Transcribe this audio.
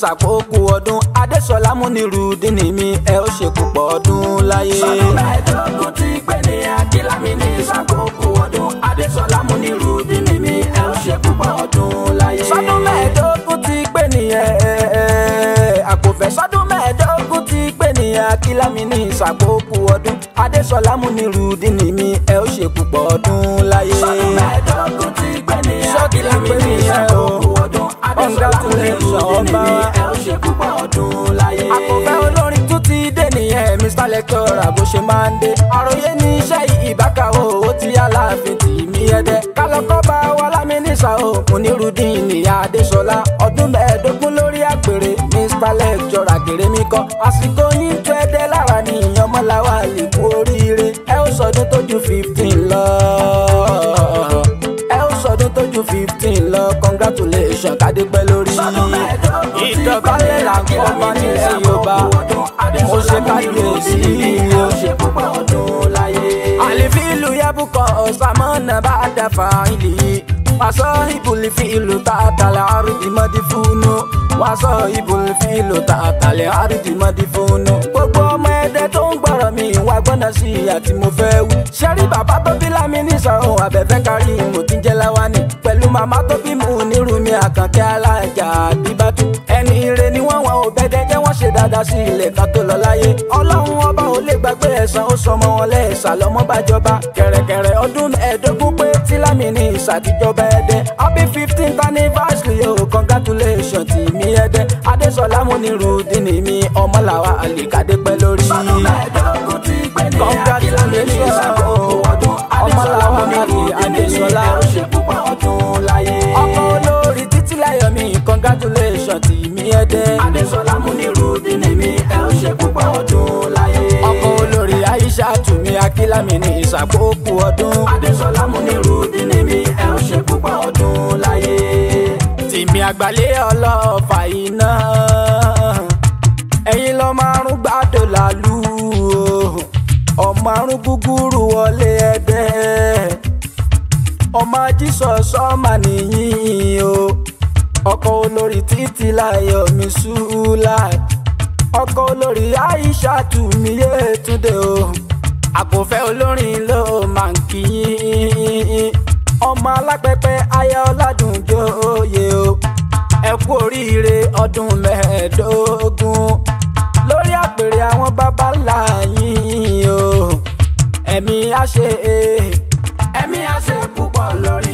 ìsàkókò ọdún adéṣọlá múnirùdín mi ẹ ó ṣe púpọ̀ ọdún láyé. sọdún mẹ́ẹ̀ẹ́dógún ti pé ní akílámi ní ìsàkókò ọdún adéṣọlá múnirùdín mi ẹ ó ṣe púpọ̀ ọdún láyé. sọdún mẹ́ẹ̀ẹ́dógún ti pé nìyẹn àkòfẹ́ sọdún mẹ́ẹ̀ẹ́dógún ti pé nìyẹn akílámi ní ìsàkókò ọdún adéṣọlá múnirùdín mi ẹ ó ṣe púpọ̀ ọdún láyé. sọdún mẹ́ẹ̀ẹ́dógún ti pé ní Sọ́ọ̀kì la akílámi pè ní nìyẹn o. ìsàkókò ọdún adéṣọlá Congratulations, múnirùdín ọba mi wa. ẹ ó ṣe púpọ̀ ọdún láyé. àkọ́fẹ́ olórin tún ti dé nìyẹn mr lecturer bó ṣe máa ń dé àròyé ní iṣẹ́ ìbákawò ó ti aláàfin tì mí ẹdẹ kálọ́kọ́ bá wa lámínísà o Munirudeen ní adéṣọlá ọdún mẹ́ẹ̀ẹ́dógún lórí àpèrè mr lecturer gèrè mi kọ́ àsìkò yín tó ẹdẹ lára ní ìyànmọ́láwà lè kú oríire ẹ ó sọdún tó ju fifteen lọ ẹ ó sọdún tó ju fifteen lọ congratulations kádé pẹ́ lórí sọdún mẹ́ẹ̀ẹ́dógún ti pé ní ìdọ̀bálẹ̀ là ń kọ́ ọmọ akílámi ní nílẹ̀ yorùbá ìsàkókò ọdún mo ṣe adéṣọlá kábíyèsí múnirùdín mi ẹ ó ṣe púpọ̀ ọdún láyé. àlìfíìlù yẹ́bùkọ̀ ọ̀sàmọ́nà bá dàfà ìlì wàsọ ìbùlìfíìlù tààtàlẹ̀ àrùdìmọ́dì fúnú wàsọ ìbùlìfíìlù tààtàlẹ̀ àrùdìmọ́dì fúnú. gbogbo ọmọ ẹdẹ tó ń gbọ́rọ̀ mi wá gbọ́nà sí i àti mo fẹ́ wí. ṣẹ́rí bàbá tó bí lámì ní sọ̀rọ̀ abẹ́fẹ́ kárí mo ti ń jẹ́ láwání pẹ̀lú màmá tó bí mu nírúmi àkànkẹ́ alájà àbíbátú. ẹni ire ni wọ́n wọn ò bẹ́dẹ́ jẹ́ wọ́n ṣe dáadáa sí ilẹ̀ kan tó lọ láyé. ọlọ́run ọba ò lè gbàgbé ẹ̀san ó sọmọ wọn lẹ́ẹ̀sà lọ́mọ bá jọba. kẹ̀rẹ̀kẹ̀rẹ̀ ọdún ẹ̀ẹ́dógún pé tí lámì ní ìsàtìjọba ẹ̀dẹ́. happy fifteenth anniversary o congratulations tì mí ẹ̀dẹ́. adéṣọlá Munirudeen mi ọmọlàwà àlìkàdé pẹ́ lórí. sọdún mẹ́ẹ̀ẹ́dógún ti pé ní akílámi ní ìsàkókò ọdún adéṣọlá Munirudeen mi ẹ ó ṣe púpọ̀ ọdún láyé. ọkọ olórí títí láyọ̀ mi congratulations tì mí ẹ̀dẹ́. adéṣọlá Munirudeen mi ẹ ó ṣe púpọ̀ ọdún láyé. ọkọ olórí aisha tùmí akílámi ní ìsàkókò ọdún. adéṣọlá Munirudeen mi ẹ ó ṣe púpọ̀ ọdún láyé. tìmí àgbálẹ̀ ọlọ́ọ̀fà iná ẹ̀yin lọ márùn gbàdọ̀ làlú o. ọmọ àrùn gúgúrú wọlé ẹ̀dẹ́ ọmọ jísọ̀ sọ́mà nìyí o ọkọ olórí títí láyọ̀ mi ṣúlá ọkọ olórí aisha tùmí yétúndé o àkọ́fẹ́ olórin ló máa ń kíyìn ọmọ alápẹ̀pẹ̀ aya ọládùnjóye o ẹ kú oríire ọdún mẹ́ẹ̀ẹ́dógún lórí àpèrè àwọn baba ńlá yín o ẹ̀mí á ṣe é ẹ̀mí á ṣe púpọ̀ lórí